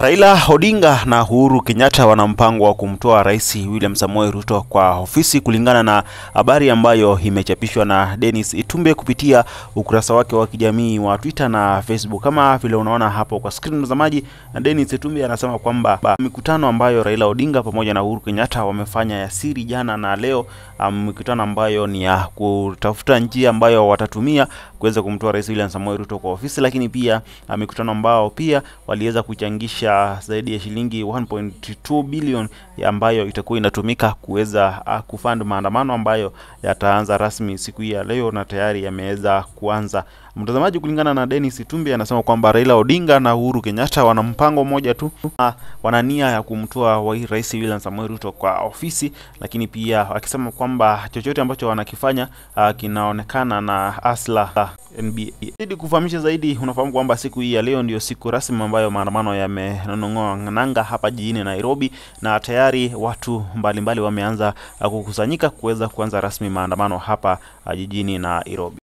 Raila Odinga na Uhuru Kenyatta wana mpango wa kumtoa Rais William Samoei Ruto kwa ofisi kulingana na habari ambayo imechapishwa na Dennis Itumbe kupitia ukurasa wake wa kijamii wa Twitter na Facebook. Kama vile unaona hapo kwa screen mtazamaji, na Dennis Itumbe anasema kwamba mikutano ambayo Raila Odinga pamoja na Uhuru Kenyatta wamefanya ya siri jana na leo, um, mikutano ambayo ni ya kutafuta njia ambayo watatumia kuweza kumtoa Rais William Samoei Ruto kwa ofisi, lakini pia uh, mikutano ambao pia waliweza kuchangisha zaidi ya shilingi 1.2 bilioni ambayo itakuwa inatumika kuweza uh, kufund maandamano ambayo yataanza rasmi siku hii ya leo na tayari yameweza kuanza. Mtazamaji, kulingana na Dennis Itumbi anasema kwamba Raila Odinga na Uhuru Kenyatta wana mpango mmoja tu, uh, wana nia ya kumtoa wa Rais William Samoei Ruto kwa ofisi, lakini pia akisema kwamba chochote ambacho wanakifanya uh, kinaonekana na asla uh, NBA. Ili kufahamisha zaidi, unafahamu kwamba siku hii ya leo ndio siku rasmi ambayo maandamano yamenong'oa nanga hapa jijini Nairobi, na tayari watu mbalimbali mbali wameanza uh, kukusanyika kuweza kuanza rasmi maandamano hapa uh, jijini Nairobi.